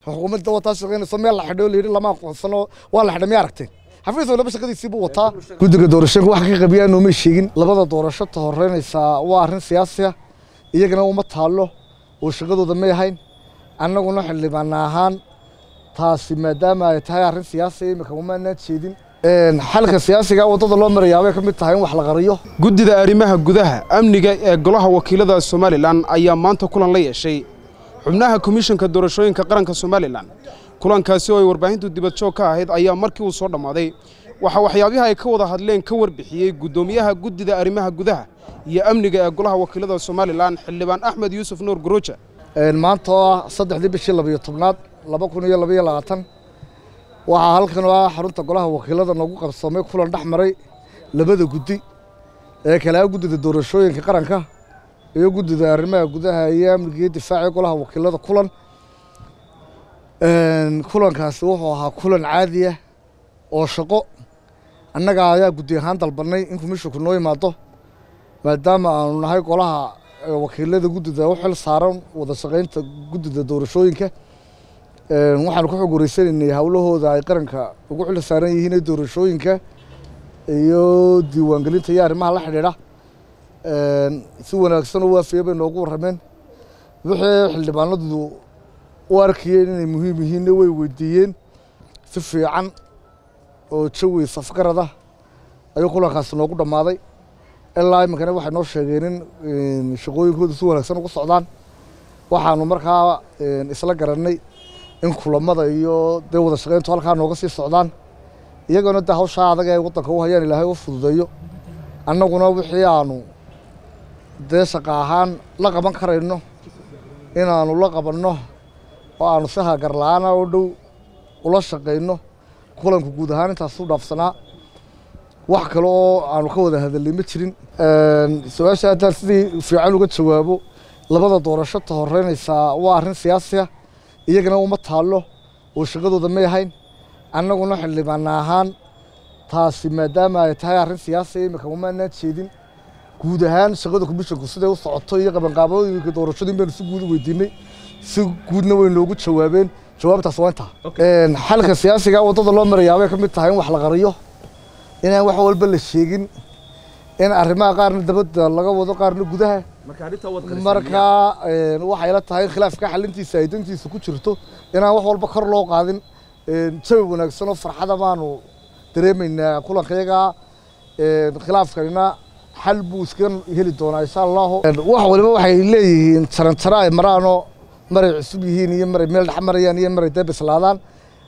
xukuumadda wataa shaqaynayso meel la xidho layidhi lama aqoonsano waa la xidhay miya aragteen xafiis walba shaqadiisii buu wataa guddiga doorashooyinka wax ka qabiyaa nooma sheegin labada doorasho ta horeynaysaa waa arrin siyaasi ah iyagana uma taallo oo shaqadooda may ahayn annaguna xildhibaana ahaan taasi maadaama ay tahay arrin siyaasi imika umaanaan jeedin xalka siyaasiga waddada loo marayaabay ka mid tahay in wax la qariyo guddida arrimaha gudaha amniga ee golaha wakiilada somalilan ayaa maanta kulan la yeeshay xubnaha komishanka doorashooyinka qaranka somalilan kulankaasi oo ay warbaahintu dibadjoog ka ahayd ayaa markii uu soo dhammaaday waxaa waxyaabihi ay ka wada hadleen ka warbixiyey guddoomiyaha guddida arrimaha gudaha iyo amniga ee golaha wakiilada somalilan xildhibaan axmed yuusuf nuur guruuja maanta oo ah saddexdii bishii labayo tobnaad laba kun iyo labaiyo labaatan waxaa halkan oo ah xarunta golaha wakiilada noogu qabsoomay kulan dhex maray labada guddi ee kale ah guddida doorashooyinka qaranka iyo guddida arrimaha gudaha iyo amniga iyo difaaca golaha wakiilada kulan kulankaasi wuxuu ahaa kulan caadi ah oo shaqo annaga ayaa guddi ahaan dalbanay in komishinku noo yimaado maadaama aanu nahay golaha wakiilada guddida u xil saaran wada shaqaynta guddida doorashooyinka waxaanu ka xog wareysanaynay howlahooda ay qaranka ugu xil saaran yihiin ee doorashooyinka iyo diiwaangelinta iyo arrimaha la xidhiidha si wanaagsan oo waafiya bay noogu warrameen wixii xildhibaanadu u arkayeen inay muhiim yihiinna way weydiiyeen si fiican oo jawi safgarada ayuu kulankaasi noogu dhammaaday ilaa iminkana waxay noo sheegeen in shaqooyinkooda si wanaagsan ugu socdaan waxaanu markaa isla garannay in kulamada iyo dee wada shaqayntu halkaa nooga sii socdaan iyagoona dee hawshaa adag ee waddanka u hayaan ilaahay u fududeeyo annaguna wixii aanu dee shaqa ahaan la qaban karayno inaanu la qabanno oo aanu si hagar la-aana oo dhow ula shaqayno kulanku guud ahaan intaasuu dhaafsanaa wax kale oo aanu ka wada hadalnay ma jirin su-aasha haddaan sidii fiican uga jawaabo labada doorasho ta horeynaysaa waa arrin siyaasi ah iyagana uma taallo oo shaqadooda may ahayn annaguna xildhibaana ahaan taasi maadaama ay tahay arrin siyaasi imika umaanaan jeedin guud ahaan shaqada komishinku siday u socoto iyo qabanqaabooyinka doorashadu in baynu si guud u weydiinay si guudna way noogu jawaabeen jawaabtaas waa intaa xalka siyaasiga waddada loo marayaabay ka mid tahay in wax la qariyo inaan wax walba la sheegin in arrimaha qaarna dabadda laga wado qaarna gudaha marka waxay la tahay khilaafka xalintiisa ay dantiisa ku jirto inaan wax walba kor loo qaadin jawi wanaagsan oo farxada baanu dareemaynaa kulankayaga khilaafkanina xal buu iska heli doonaa insha allahu wax waliba waxay leeyihiin jarantaro ay maraanoo maray cusub yihiin iyo maray meel dhex marayaan iyo maray dee bislaadaan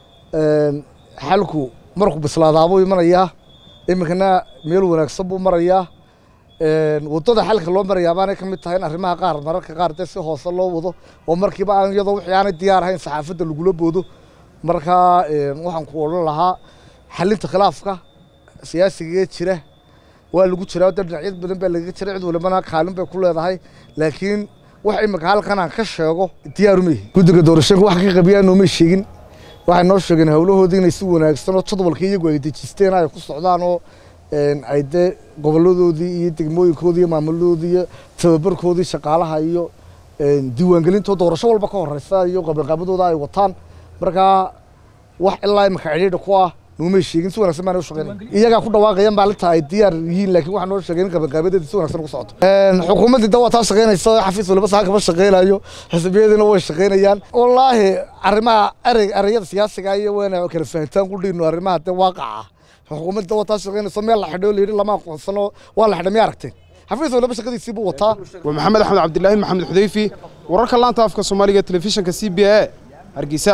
xalku markuu bislaadaabuu imanayaa iminkana meel wanaagsan buu marayaa waddada xalka loo marayaa baanay ka mid tahay in arrimaha qaar mararka qaar dee si hoose loo wado oo markiiba aan iyadoo wixii aanay diyaar ahayn saxaafadda lagula boodo markaa waxaan ku odhan lahaa xalinta khilaafka siyaasigaee jira waa lagu jiraa dee dhinacyad badan baa lagaga jira cid walibana kaalin bay ku leedahay laakiin wax imika halkan aan ka sheego diyaaruma yihin guddiga doorashooyinka wax ka qabiyaa noomay sheegin waxay noo sheegeen howlahoodii inay si wanaagsan oo jadwalka iyagu ay dejisteen ay ku socdaan oo ay dee goboladoodii iyo degmooyinkoodii iyo maamuladoodii iyo tababarkoodii shaqaalaha iyo diiwaangelintoo doorasho walba ka horeysa iyo qabanqaabadooda ay wataan markaa wax ilaa imika cidhiidha ku ah noomay sheegin si wanaagsan baana u shaqeynaya iyagaa ku dhawaaqayaan maalinta ay diyaar yihiin laakiin waxaa noo sheegeen in qabanqaabadeeda si wanaagsan ugu socoto xukuumaddii da waa taa shaqeynaysa xafiis waliba saa kama shaqeynayo xisbiyadiina way shaqeynayaan wallaahi arrimaha erey ereyada siyaasiga iyo wayna kala fahantaan ku dhiino arrimaha dee waaqaca xukuumadda waa taa shaqeynaysa meel la xidho layidhi lama aqoonsano waa la xidhay miya aragteen xafiis waliba shaqadiisii buu wataa waa maxamed axmed cabdilaahi maxamed xudeyfi wararka laanta afka soomaaliga telefishinka c b a hargeysa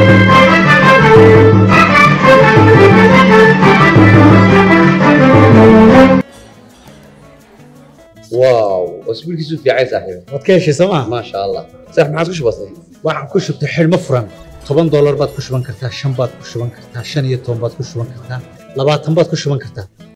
واو اسبوعك في عايز صاحبي waad ka heshay sooma ما شاء الله صح ما عادش بسيط waxaan ku shubtay xidhmo furan toban doolar baad ku shuban kartaa shan baad ku shuban kartaa shan iyo toban baad ku shuban kartaa labaatan baad ku shuban kartaa